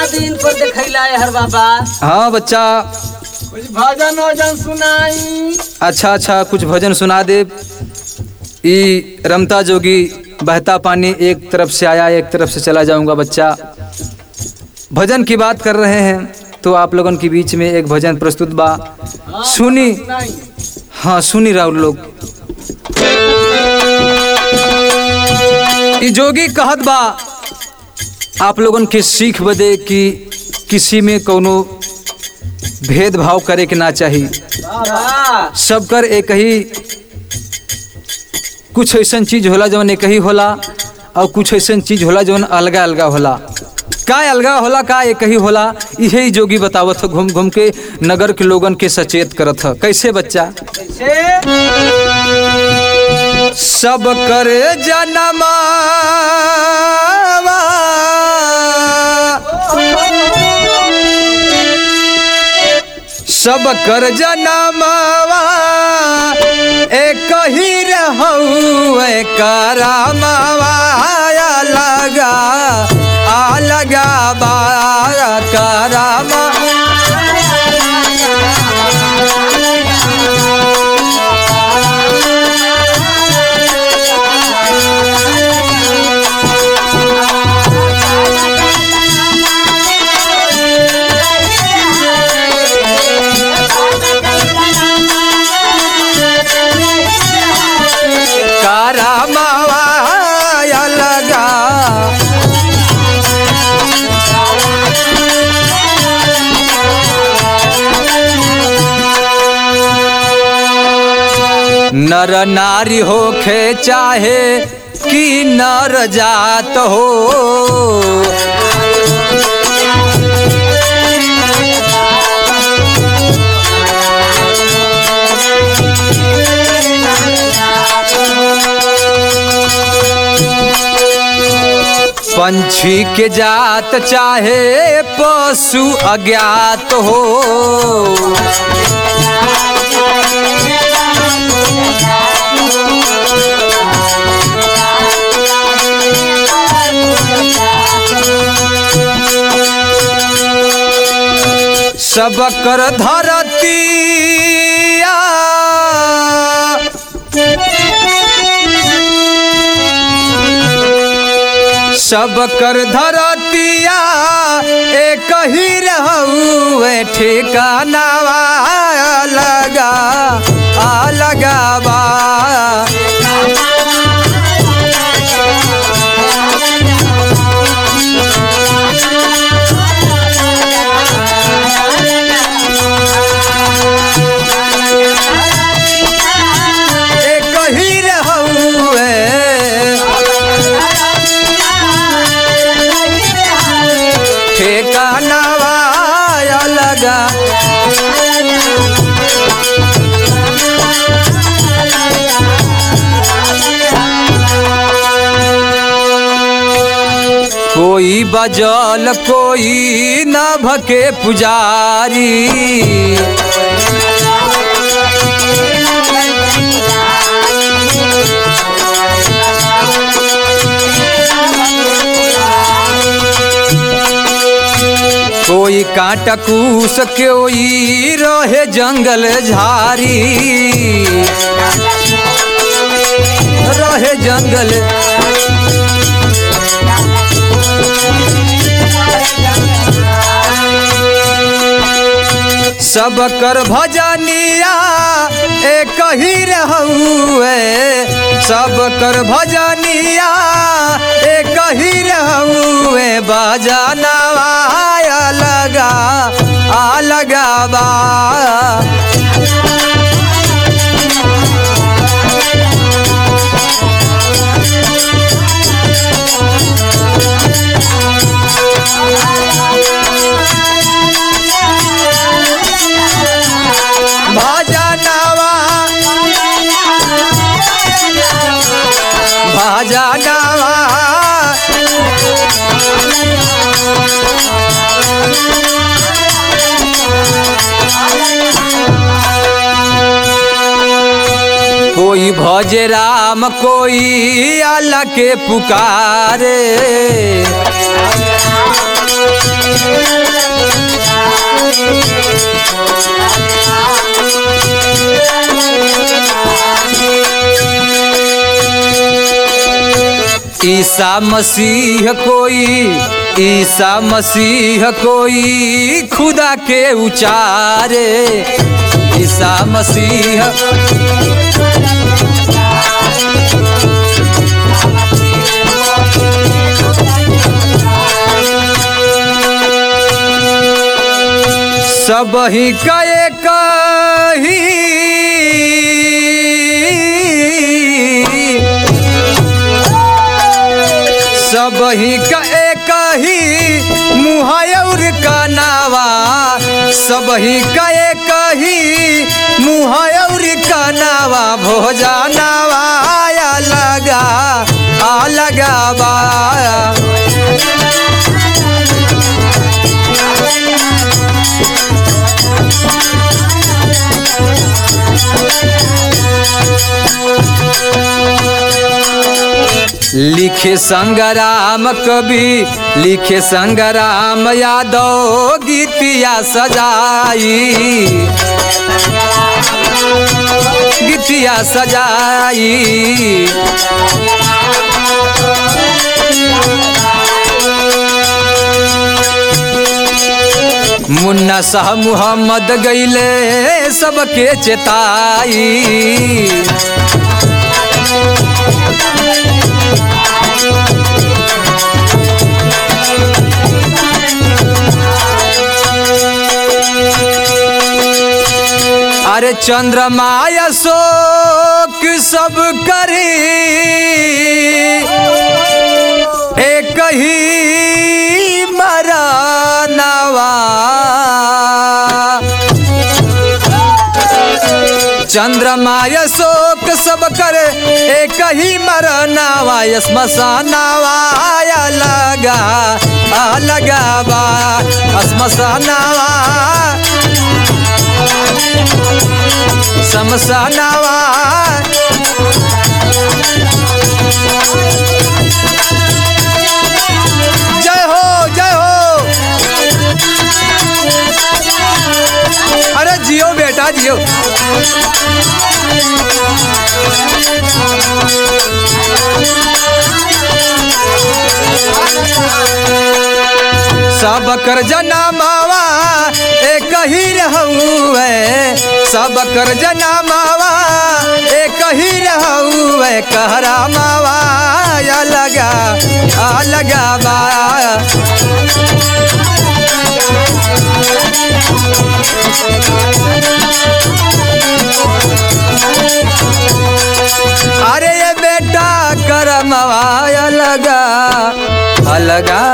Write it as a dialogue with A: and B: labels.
A: दिन पर देखैला है हर बाबा
B: हाँ बच्चा
A: कुछ भजन वजन सुनाई
B: अच्छा अच्छा कुछ भजन सुना दे ई रमता जोगी बहता पानी एक तरफ से आया एक तरफ से चला जाऊंगा बच्चा भजन की बात कर रहे हैं तो आप लोगों के बीच में एक भजन प्रस्तुत बा सुनी
A: सुनाई
B: हाँ सुनी राहुल लोग ई जोगी कहत बा आप लोगन के सीख बदे कि किसी में कोनो भेदभाव करे के ना चाहिए
A: बाबा
B: सबकर एक ही कुछ ऐसा चीज होला जौन एक ही होला और कुछ ऐसा चीज होला जौन अलगा अलगा होला का अलगा होला का एक ही होला यही ही जोगी बतावत ह घूम घूम के नगर के लोगन के सचेत करत ह कैसे बच्चा
A: कैसे
B: सब कर जनमा सब कर जनमवा एक ही रहू करामवा लगा आ लगा बा करामा करामवा लगा नर नारी होखे चाहे कि नर जात हो पंछी के जात चाहे पशु अज्ञात हो सब कर धरतिया सब कर धरतिया एक ही रहू ठिकानावा लगा आ लगावा एक ही रहू ठिकानावा लगा कोई बजल कोई नभ के पुजारी कोई कांटा कूस कोई रहे जंगल झारी रहे जंगल सब कर भजनिया एक ही रहुए सब कर भजनिया एक ही रहुए बजनवा लगा आ लगावा भजनवा भजनवा कोई भज राम कोई अल्लाह के पुकारे ईसा मसीह कोई ईसा मसीह कोई खुदा के उचारे ईसा मसीह सब ही कए कही सब ही कए कही मुहायर का नावा सब ही कए कही मुहायर का नावा भोजा नावा आया लगा आ लगा बा लिखे संग्राम कवि लिखे संग्राम यादव गीतिया सजाई गीतिया सजाई मुन्ना शाह मुहम्मद गईले सबके चेताई अरे चंद्रमाया शोक सब करे एक ही मरनवा चंद्रमाय शोक सब करे एक ही मरनावा स्मशानावा आया लगा आ लगा बा स्मशानावा समसानावा जय हो जय हो अरे जियो बेटा जियो सब कर जनामावा एक ही रहूए सब कर जनामावा एक ही रहूए कहरा मावा या लगा आ लगा बा अरे ये बेटा करमवा या लगा अलगा